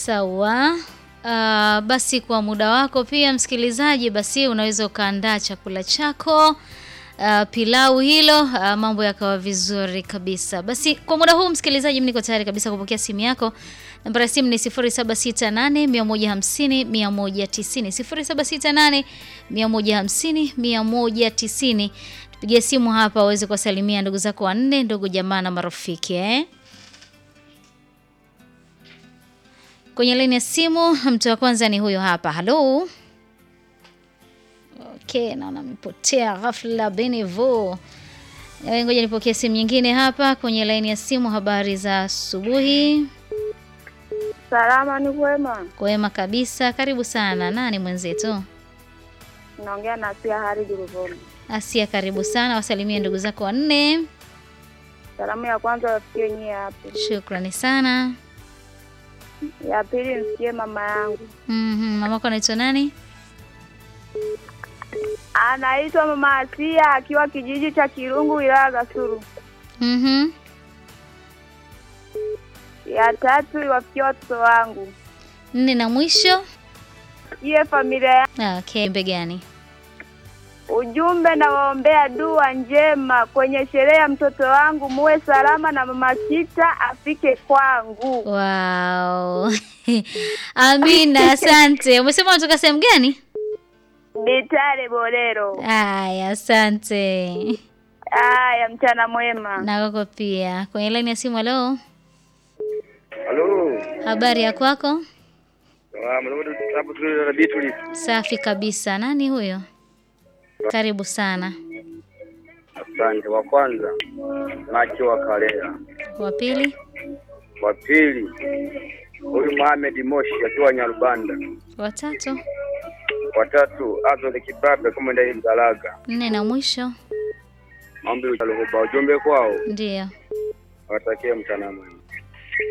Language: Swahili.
Sawa. Uh, basi kwa muda wako pia msikilizaji, basi unaweza ukaandaa chakula chako uh, pilau hilo uh, mambo yakawa vizuri kabisa. Basi kwa muda huu msikilizaji, mimi niko tayari kabisa kupokea simu yako. Namba ya simu ni 0768 150 190 0768 150 190. Tupigie simu hapa uweze kuwasalimia ndugu zako wanne, ndugu jamaa na marafiki eh? Kwenye laini ya simu mtu wa kwanza ni huyo hapa. Halo. Okay, naona amepotea ghafla Benevo. Eh, Ngoja nipokee simu nyingine hapa kwenye laini ya simu. Habari za asubuhi. Salama, ni kwema. Kwema kabisa, karibu sana. Nani mwenzetu? Naongea na Asia Haridi Ruvuma. Asia, karibu sana. Wasalimie ndugu zako wanne. Salamu ya kwanza wafikie nyie hapo, Shukrani sana. ya pili msikie mama yangu Mhm, mamako anaitwa nani? anaitwa mama Asia akiwa kijiji cha Kirungu wilaya ya Gasuru. Mhm. Ya tatu iwafikie watoto wangu, Nne na mwisho. iye familia ya Ah, Okay, mbe gani? ujumbe na waombea dua njema kwenye sherehe ya mtoto wangu, muwe salama na mama Kita afike kwangu. Wow. Amina, asante. Umesema unatoka sehemu gani? Bitare Bolero. Aya, asante. Aya, mchana mwema. Na kwako pia. Kwenye laini ya simu, halo. Halo. Habari ya kwako? Ah, mnaona hapo tu na Beatrice. Safi kabisa. Nani huyo? Karibu sana. Asante. Wa kwanza Macho wa Kalea. Wa pili, Wa pili huyu Mohamed Moshi akiwa Nyarubanda. wa tatu, Wa tatu Azol Kibabe kama ndani Mgalaga. nne na mwisho. Maombi utaluhuba ujumbe kwao Ndiyo. watakie mchana mwema.